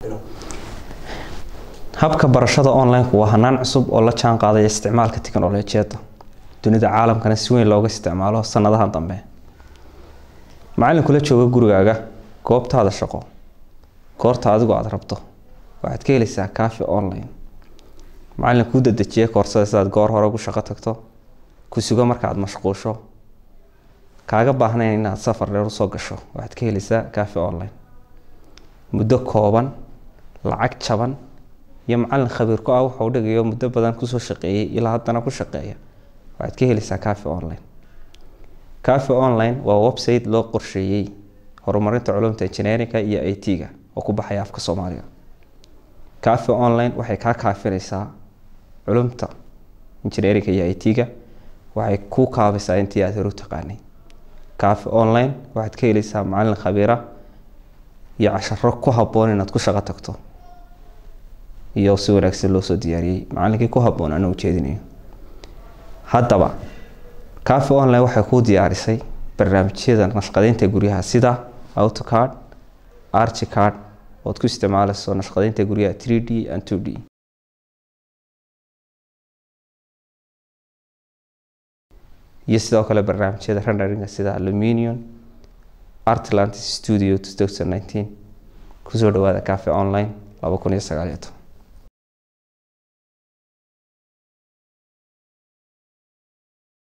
habka barashada online-ku waa hanaan cusub oo la jaan qaadaya isticmaalka tiknolojiyadda dunida caalamkana si weyn looga isticmaalo sanadahan dambe macalinkula jooga gurigaaga goobtaada shaqo goorta adigu aada rabto waxaad ka helaysaa cafe online macalin kuu dadejiya koorsada sidaad goor hore ugu shaqo tagto ku sugo markaaad mashquusho kaaga baahnayn inaad safar dheer usoo gasho waxaad ka helaysaa cafe online muddo kooban lacag jaban iyo macalin khabiir ku ah wuxuu dhigayo muddo badan kusoo shaqeeyay ilaa haddana ku shaqeeya waxaad ka helaysaa cafe online cafe online waa website loo qorsheeyey horumarinta culumta engineeringa iyo i t-ga oo ku baxaya afka soomaaliga cafe online waxay kaa kaafinaysaa culumta engineeringa iyo i t-ga waxay ku kaabaysaa intii aad hore u taqaanay cafe online waxaad ka helaysaa macalin khabiira iyo casharo ku habboon inaad ku shaqo tagto iyo si wanaagsan loo soo diyaariyey macalinkii ku habboon ana ujeedinayo haddaba cafe online waxay kuu diyaarisay barnaamijyada nashqadeynta guryaha sida autocard archicard ood ku isticmaalayso nashqadeynta guryaha 3d and 2d iyo sidoo kale barnaamijyada renderinga sida aluminium artlantis studio 2019 kusoo dhawaada cafe online laba kun iyo sagaaliyo toban